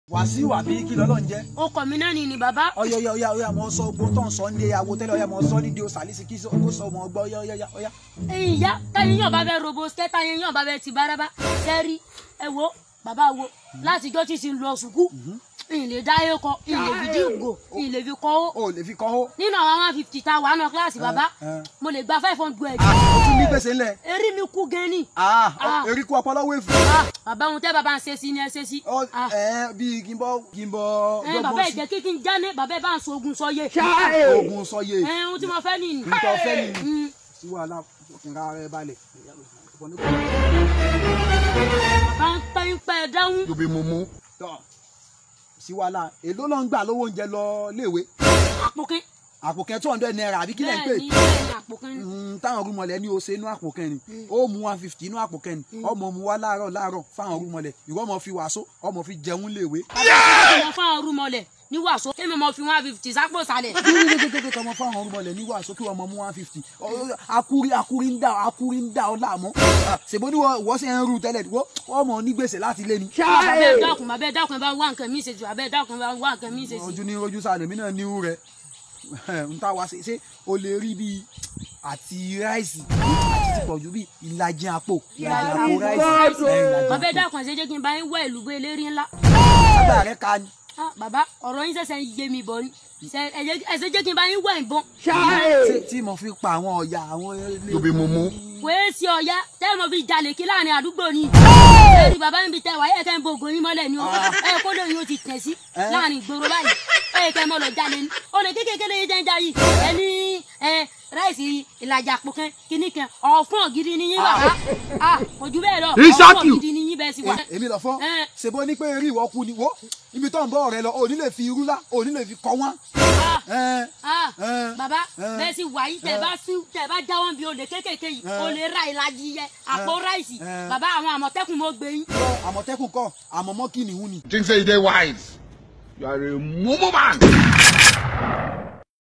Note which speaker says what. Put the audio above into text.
Speaker 1: wàsíù àbí kí lọ́lọ́ ń jẹ́.
Speaker 2: ó kọ̀ mí náà ni ni bàbá.
Speaker 1: ọyọ ọyọ ọyọ ọyọ àmọ sọ ogbó tó ń sọ ní awo tẹ́lẹ̀ ọyọ àmọ sọ ní di o sàlísì kí ó sọ ọmọ ọgbọ ọyọ ọyọ ọyọ.
Speaker 2: ẹ̀yin ìyá táyé yàn bá bẹ robo skẹ táyé yàn bá bẹ ti bárabá sẹ́rí ẹ wo bàbá wo láti ijọ́ tí ti lọ sùkú ìyìn lè dá yé kọ ìyìn lè fi díngò ìyìn lè fi kọ́ ó
Speaker 1: o lè fi kọ́ ó.
Speaker 2: nínú àwọn one fifty ta wà nù kíláàsì bàbá
Speaker 1: ẹ.
Speaker 2: mo lè gba five hundred
Speaker 1: o tún ní gbèsè ńlẹ̀.
Speaker 2: erí mi kú gan ni
Speaker 1: ah eríkú ọpọlọ wé fún.
Speaker 2: Ah, bàbá ohun tẹ́ bàbá ń ṣe sí ni ẹ ṣe sí.
Speaker 1: ọ
Speaker 2: Ah.
Speaker 1: ẹ bíi kí n bọ kí n bọ
Speaker 2: ẹ bàbá ìjẹ́ kí kí n jáde bàbá ẹ bá ń so ogun sọyé.
Speaker 1: ogun sọyè
Speaker 2: ẹ ohun tí mo fẹ́ nìyí.
Speaker 1: nǹkan ọ̀fẹ́ ni
Speaker 2: Mm.
Speaker 1: sí wàhálà ìra rẹ balẹ̀.
Speaker 2: bá ń pẹ́ ń pẹ́ dáhùn.
Speaker 3: You be mumu.
Speaker 1: tọ́ sí wàhálà èló ló ń gbà lówó oúnjẹ lọ léèwé
Speaker 2: àpòkín.
Speaker 1: àpò kẹ́ two hundred naira àbí kí lẹ́ ń pè
Speaker 2: bẹ́ẹ̀ ni bẹ́ẹ̀ ni àpòkín.
Speaker 1: Mm, táwọn rúmọlẹ̀ ní o ṣe inú àpò kẹrin ó mu one fifty inú àpò kẹrin ọmọ mu wá láàárọ̀ láàárọ̀ fáwọn rúmọlẹ̀ ìwọ ọmọ fi wàásù ọmọ fi jẹun léèwé.
Speaker 2: bàbá fún àwọn rúmọlẹ̀ ní wàásù kémi mo fi one fifty sápò sálẹ̀.
Speaker 1: gbẹgbẹgbẹgbẹ tọmọ fáwọn rúmọlẹ̀ ní wàásù kí wọn mọ mu one fifty akuri akuri ń dà akuri ń dà ọ láàmú ṣèbó ni wọ́n ṣe ń rú tẹ́lẹ̀ wọ́n ọmọ ní gbèsè láti lé ni.
Speaker 2: bàbá ẹ dákun bàbá ẹ dákun ẹ bá wá nǹkan mi ṣe jù bàbá ẹ dákun ẹ bá wá nǹkan mi ṣe sí.
Speaker 1: ojú ní ojú sáà lèmi náà níwú rẹ n ta wá ṣe ṣe o lè rí bíi àti ráìsì àti ti pọ̀jù bíi ìlàjì àpò ìlàjì àpò ráìsì ẹ̀, ìlàjì
Speaker 2: bàbá ẹ
Speaker 1: àpò.
Speaker 2: dákun ẹ ṣe jẹ́ kí n bá yín wá ìlú gbé eléré ńlá.
Speaker 1: sábà rẹ ka ni.
Speaker 2: Ah, bàbá ọ̀rọ̀ yín ṣẹ̀ṣẹ̀ ń yé mi bọ̀ ni Ṣé- ẹ jẹ́- ẹ ṣe jẹ́ kí n bá yín wá ìbọn.
Speaker 1: ṣé tí mo fi pa àwọn ọ̀yà àwọn
Speaker 3: You be mumu.
Speaker 2: wèé sí ọ̀yá tẹ́ mo fi jalè kí láàrin àdúgbò ni. ẹ̀rí bàbá mi tẹ wáyé kẹ́ ń bo ògùn yín mọ́lẹ̀ ni o ẹ kó lóyún o ti tẹ̀ sí láàrin ìgboro báyìí ẹ kẹ́ mọ́ lọ jalè ni. olè kékeré yìí jẹ́ ń jayì ẹ ní ẹ ráìsì ìlàjà àpò kan kíní kan ọ̀fun gidi ni yín bàbá Ah, kò jù bẹ́ẹ̀ lọ
Speaker 3: Isaki.
Speaker 2: ọ̀fun gidi ni yín bẹ́ẹ̀ sì wá.
Speaker 1: èmi lọ fọ́
Speaker 2: Eh.
Speaker 1: ṣèbó ní pé eré ìwọ kú ni wo ibi tó ń bọ̀ rẹ lọ ò ní lè fi irú lá ò ní lè fi kọ́ wọ́n.
Speaker 2: Ah,
Speaker 1: Eh,
Speaker 2: ah,
Speaker 1: Eh.
Speaker 2: bàbá
Speaker 1: Eh.
Speaker 2: bẹ́ẹ̀ sì wáyé tẹ̀ bá sí tẹ̀ bá jáwọ́ bí olè kékèké yìí olè ra ìlàjì yẹ àpò ráìsì
Speaker 1: Eh.
Speaker 2: bàbá àwọn àmọ̀tẹ́kùn mo gbé yín.
Speaker 1: lọ àmọ̀tẹ́kùn kọ́ àmọ̀mọ́ kí nìhun ni.
Speaker 3: Think say you dey wise. You are a mumu man.